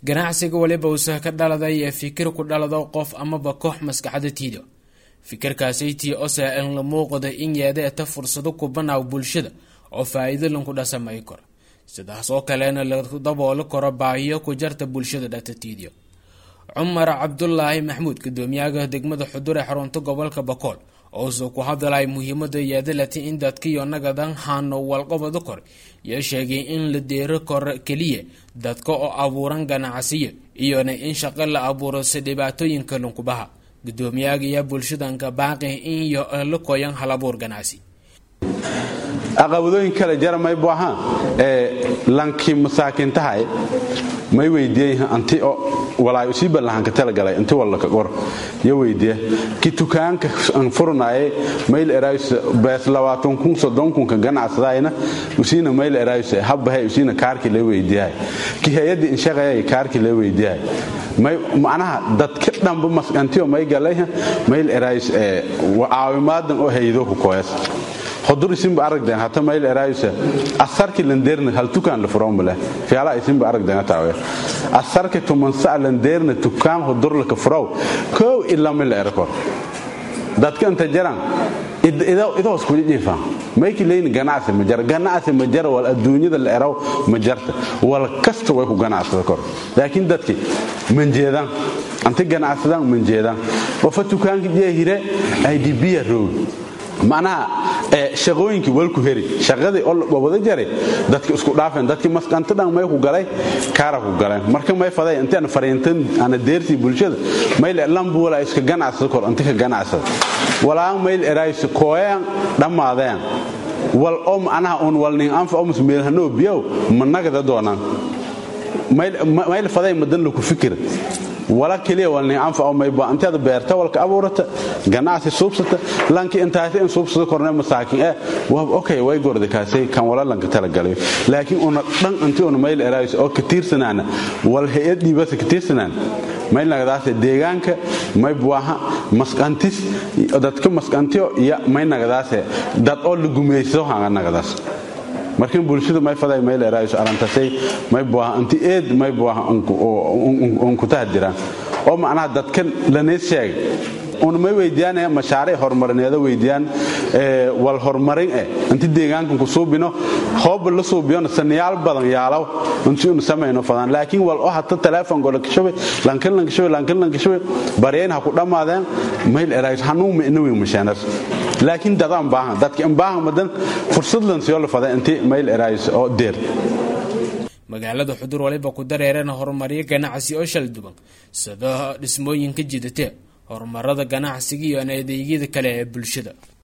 ganacsiga waliba uusah ka dhaladay ee fikir ku dhalado qof amaba koox maskaxda tiida fikirkaasaytii ose an la muuqda in yeedeeta fursado kubanaaw bulshada oo faa-iido lanku dhasamay kor sidaas oo kalena la dabooli karo baahiyo ku jarta bulshada dhatatiidyo cumar cabdulaahi maxmuud gudoomiyaha degmada xudur ee xarunta gobolka bakool ouse ku hadalay muhiimada yeedalati in dadkiyo nagadan hano walqabado kor iyo sheegay in la deero kor keliya dadka oo abuuran ganacsiyo iyona in shaqo la abuuro si dhibaatooyinka lunkubaha gudoomiyaga iyo bulshadanka baaqi in iyo la koyan halabuur ganacsi aqabadooyin kale jara may bu ahaan ee lankii masaakintahay may weydiiyey anti oo walaay usii ballahanka talagalay inti wallaka qor yo weydiiya ki tukaanka an furnaye mayl eraayus bees labaatan kun soddon kunka ganacsadayna usiina mayl eraayus habbahay usiina kaarki la weydiiyahay ki hay-adda inshaqayay kaarki la weydiiyahay may macnaha dadka dhanba maskantiyo may galayha mayl eraayus ee caawimaadan oo haydo ku koyas hodur isinba aragden hata mayl eraayusa asarki landeerna hal tukaan la furoonbale fiala isinba aragden taawe asarki tumansa landeerna tukaan hodurlaka furow kow ilama la erakor dadka inta jaran idoos kuja jiifaan mayki leyni ganacsi ma jara ganacsi ma jara wal adduunyada la eraw ma jarta wal kasta way ku ganacsada kor laakiin dadki manjeedaan anti ganacsadaan manjeedaan qofa tukaanka jeehire idbiya roog macnaha shaqooyinkii walku heri shaqadii oo wada jaray dadki isku dhaafeen dadkii masqanto dhan may ku galay kaara ku galeen marka may faday intaan fariintan ana deertii bulshada mayl lambu wala iska ganacsada kor inta ka ganacsada walaan mayl eraayis kooyaan dhammaadeen wal oo macnaha un walnin anfa oo musmeel hanoo biyow managada doonaan mayl faday madan laku fikira wala keliya walni anfa oo mayba inteeda beerta walka abuurata ganacsi suubsata lanki intaasi in suubsada korne masaakin eh waa okay way gorda kaasay kan wala lanka talagalay laakiin una dhan inti una mayl eraayis oo ka tiirsanaana wal hay'ad dhiibasa ka tiirsanaan mayl nagadaas deegaanka may buaha masqantis dadka masqantiyo iyo may nagadaas dad oo la gumaysto hanga nagadaas markin bulshada may faday may leeraayo arantasay may buaha anti eed may buaha on ku tahdiraan oo macnaha dadkan laneys sheegay un may weydiiyaan mashaariic horumarineeda weydiiyaan wal horumarin eh inti deegaankan ku suubino hooba la suubiyona sanayaal badan yaalaw inti unu samayno fadaan laakiin wal oo hata telefonko lankashabe lankan lankashabe lankan lankashabe baryayn ha ku dhammaadeen mayl eraayis hanuun ma ina weyn mashaanas laakiin dadaan baahan dadka in baahan madan fursad lan siyo la fada inti mayl eraayis oo deer magaalada xudur waliba ku dareerana horumaryo ganacsi oo shal duban sida dhismooyinka jidate horumarada ganacsiga iyo adeegyada kale ee bulshada